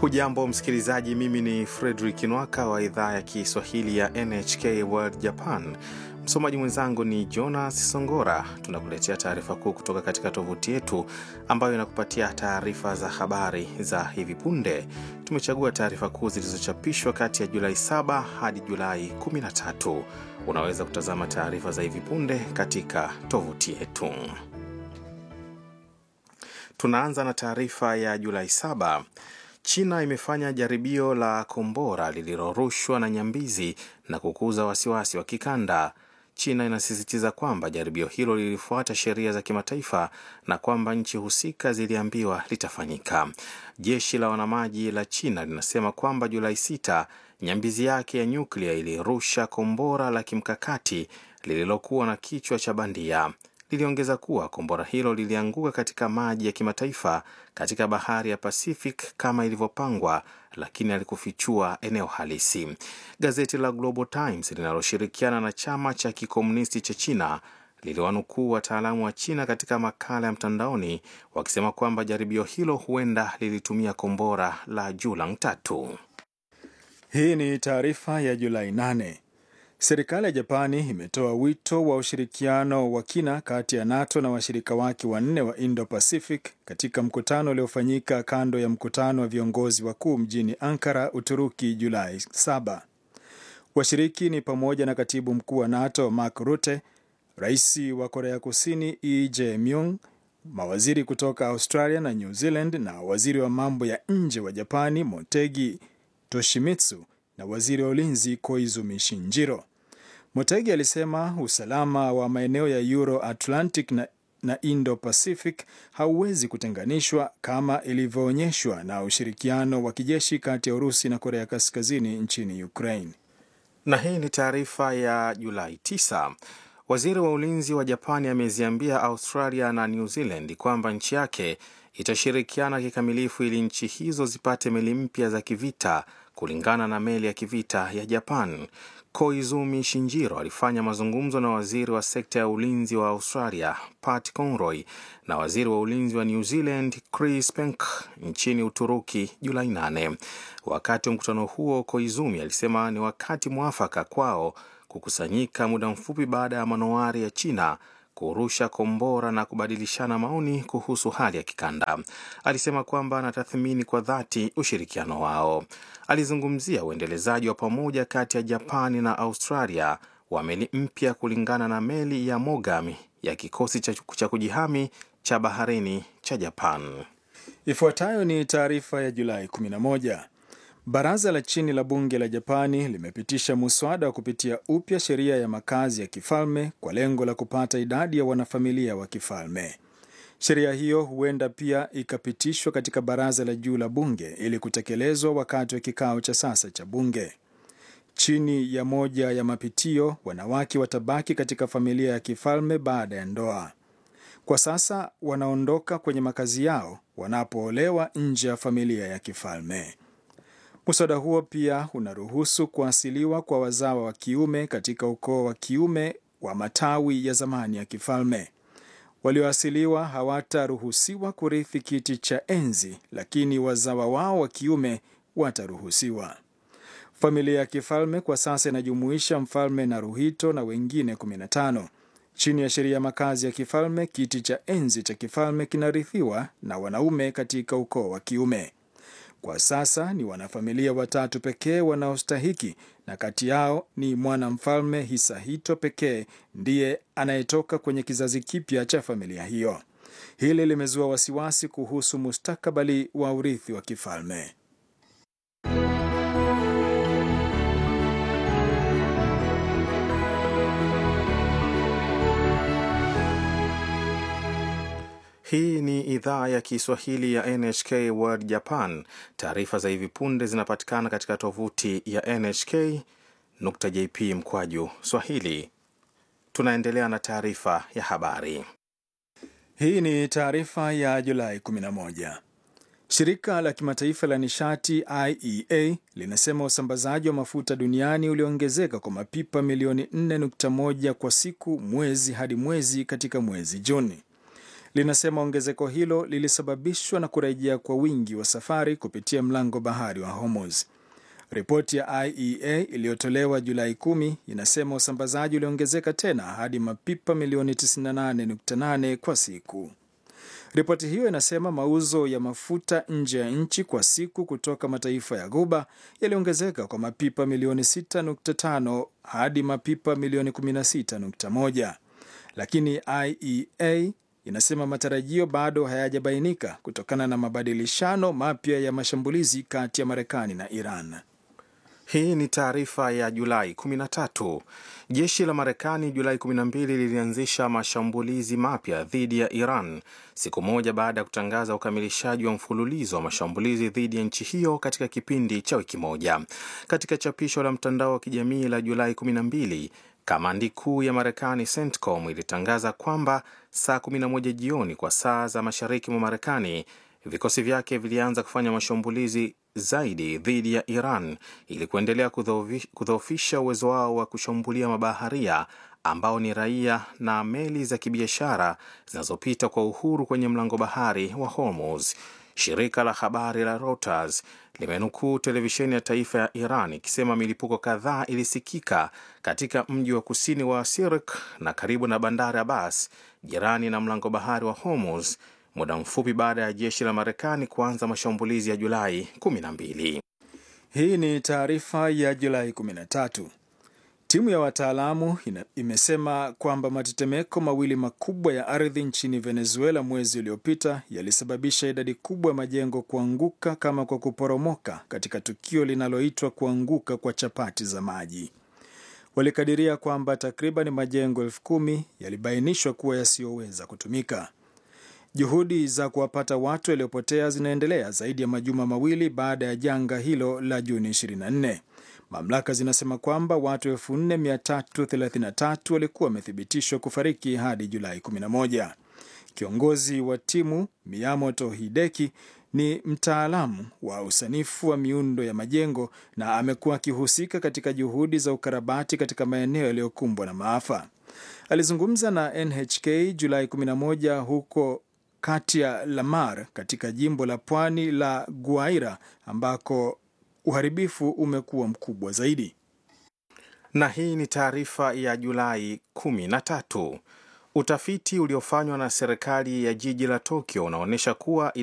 Hujambo msikilizaji, mimi ni Fredrik Nwaka wa idhaa ya Kiswahili ya NHK World Japan. Msomaji mwenzangu ni Jonas Songora. Tunakuletea taarifa kuu kutoka katika tovuti yetu ambayo inakupatia taarifa za habari za hivi punde. Tumechagua taarifa kuu zilizochapishwa kati ya Julai 7 hadi Julai 13. Unaweza kutazama taarifa za hivi punde katika tovuti yetu. Tunaanza na taarifa ya Julai 7. China imefanya jaribio la kombora lililorushwa na nyambizi na kukuza wasiwasi wa kikanda. China inasisitiza kwamba jaribio hilo lilifuata sheria za kimataifa na kwamba nchi husika ziliambiwa litafanyika. Jeshi la wanamaji la China linasema kwamba Julai 6 nyambizi yake ya nyuklia ilirusha kombora la kimkakati lililokuwa na kichwa cha bandia. Liliongeza kuwa kombora hilo lilianguka katika maji ya kimataifa katika bahari ya Pacific kama ilivyopangwa, lakini alikufichua eneo halisi. Gazeti la Global Times linaloshirikiana na chama cha kikomunisti cha China liliwanukuu wataalamu wa China katika makala ya mtandaoni wakisema kwamba jaribio hilo huenda lilitumia kombora la Julang tatu. Hii ni taarifa ya Julai 8. Serikali ya Japani imetoa wito wa ushirikiano wa kina kati ya NATO na washirika wake wanne wa Indo-Pacific katika mkutano uliofanyika kando ya mkutano wa viongozi wakuu mjini Ankara, Uturuki, Julai 7. Washiriki ni pamoja na katibu mkuu wa NATO Mark Rutte, rais wa Korea Kusini Lee Jae-myung, mawaziri kutoka Australia na New Zealand na waziri wa mambo ya nje wa Japani Motegi Toshimitsu na waziri wa ulinzi Koizumi Shinjiro. Motegi alisema usalama wa maeneo ya Euro Atlantic na, na Indo Pacific hauwezi kutenganishwa kama ilivyoonyeshwa na ushirikiano wa kijeshi kati ya Urusi na Korea Kaskazini nchini Ukraine. Na hii ni taarifa ya Julai 9. Waziri wa ulinzi wa Japani ameziambia Australia na New Zealand kwamba nchi yake itashirikiana kikamilifu ili nchi hizo zipate meli mpya za kivita kulingana na meli ya kivita ya Japan. Koizumi Shinjiro alifanya mazungumzo na waziri wa sekta ya ulinzi wa Australia Pat Conroy na waziri wa ulinzi wa New Zealand Chris Penk nchini Uturuki Julai 8. Wakati wa mkutano huo, Koizumi alisema ni wakati mwafaka kwao kukusanyika muda mfupi baada ya manowari ya China kurusha kombora na kubadilishana maoni kuhusu hali ya kikanda. Alisema kwamba anatathmini kwa dhati ushirikiano wao. Alizungumzia uendelezaji wa pamoja kati ya Japani na Australia wa meli mpya kulingana na meli ya Mogami ya kikosi cha kujihami cha baharini cha Japan. Ifuatayo ni taarifa ya Julai 11. Baraza la chini la bunge la Japani limepitisha muswada wa kupitia upya sheria ya makazi ya kifalme kwa lengo la kupata idadi ya wanafamilia wa kifalme. Sheria hiyo huenda pia ikapitishwa katika baraza la juu la bunge ili kutekelezwa wakati wa kikao cha sasa cha bunge. Chini ya moja ya mapitio, wanawake watabaki katika familia ya kifalme baada ya ndoa. Kwa sasa wanaondoka kwenye makazi yao wanapoolewa nje ya familia ya kifalme. Muswada huo pia unaruhusu kuasiliwa kwa wazawa wa kiume katika ukoo wa kiume wa matawi ya zamani ya kifalme. Walioasiliwa hawataruhusiwa kurithi kiti cha enzi, lakini wazawa wao wa kiume wataruhusiwa. Familia ya kifalme kwa sasa inajumuisha mfalme Naruhito na wengine 15. Chini ya sheria ya makazi ya kifalme, kiti cha enzi cha kifalme kinarithiwa na wanaume katika ukoo wa kiume. Kwa sasa ni wanafamilia watatu pekee wanaostahiki, na kati yao ni mwanamfalme Hisahito pekee ndiye anayetoka kwenye kizazi kipya cha familia hiyo. Hili limezua wasiwasi kuhusu mustakabali wa urithi wa kifalme. Hii ni idhaa ya Kiswahili ya NHK World Japan. Taarifa za hivi punde zinapatikana katika tovuti ya nhk.jp mkwaju swahili. Tunaendelea na taarifa ya habari. Hii ni taarifa ya Julai 11. Shirika la kimataifa la nishati IEA linasema usambazaji wa mafuta duniani uliongezeka kwa mapipa milioni 4.1 kwa siku mwezi hadi mwezi katika mwezi Juni. linasema ongezeko hilo lilisababishwa na kurejea kwa wingi wa safari kupitia mlango bahari wa Hormuz. Ripoti ya IEA iliyotolewa Julai 10 inasema usambazaji uliongezeka tena hadi mapipa milioni 98.8 kwa siku. Ripoti hiyo inasema mauzo ya mafuta nje ya nchi kwa siku kutoka mataifa ya Ghuba yaliongezeka kwa mapipa milioni 6.5 hadi mapipa milioni 16.1, lakini IEA inasema matarajio bado hayajabainika kutokana na mabadilishano mapya ya mashambulizi kati ya Marekani na Iran. Hii ni taarifa ya Julai 13. Jeshi la Marekani Julai 12 lilianzisha mashambulizi mapya dhidi ya Iran siku moja baada ya kutangaza ukamilishaji wa mfululizo wa mashambulizi dhidi ya nchi hiyo katika kipindi cha wiki moja. Katika chapisho la mtandao wa kijamii la Julai 12, kamandi kuu ya Marekani CENTCOM ilitangaza kwamba saa 11 jioni kwa saa za mashariki mwa Marekani vikosi vyake vilianza kufanya mashambulizi zaidi dhidi ya Iran ili kuendelea kudhoofisha uwezo wao wa kushambulia mabaharia ambao ni raia na meli za kibiashara zinazopita kwa uhuru kwenye mlango bahari wa Hormuz. Shirika la habari la Reuters limenukuu televisheni ya taifa ya Iran ikisema milipuko kadhaa ilisikika katika mji wa kusini wa Sirik na karibu na bandari Abbas, jirani na mlango bahari wa Hormuz muda mfupi baada ya jeshi la Marekani kuanza mashambulizi ya Julai 12. Hii ni taarifa ya Julai 13. Timu ya wataalamu imesema kwamba matetemeko mawili makubwa ya ardhi nchini Venezuela mwezi uliopita yalisababisha idadi kubwa ya majengo kuanguka kama kwa kuporomoka katika tukio linaloitwa kuanguka kwa chapati za maji. Walikadiria kwamba takriban majengo elfu kumi yalibainishwa kuwa yasiyoweza kutumika. Juhudi za kuwapata watu waliopotea zinaendelea zaidi ya majuma mawili baada ya janga hilo la Juni 24. Mamlaka zinasema kwamba watu 4333 walikuwa wamethibitishwa kufariki hadi Julai 11. Kiongozi wa timu Miyamoto Hideki ni mtaalamu wa usanifu wa miundo ya majengo na amekuwa akihusika katika juhudi za ukarabati katika maeneo yaliyokumbwa na maafa. Alizungumza na NHK Julai 11 huko kati ya Lamar katika jimbo la pwani la Guaira ambako uharibifu umekuwa mkubwa zaidi. Na hii ni taarifa ya Julai 13. Utafiti uliofanywa na serikali ya jiji la Tokyo unaonyesha kuwa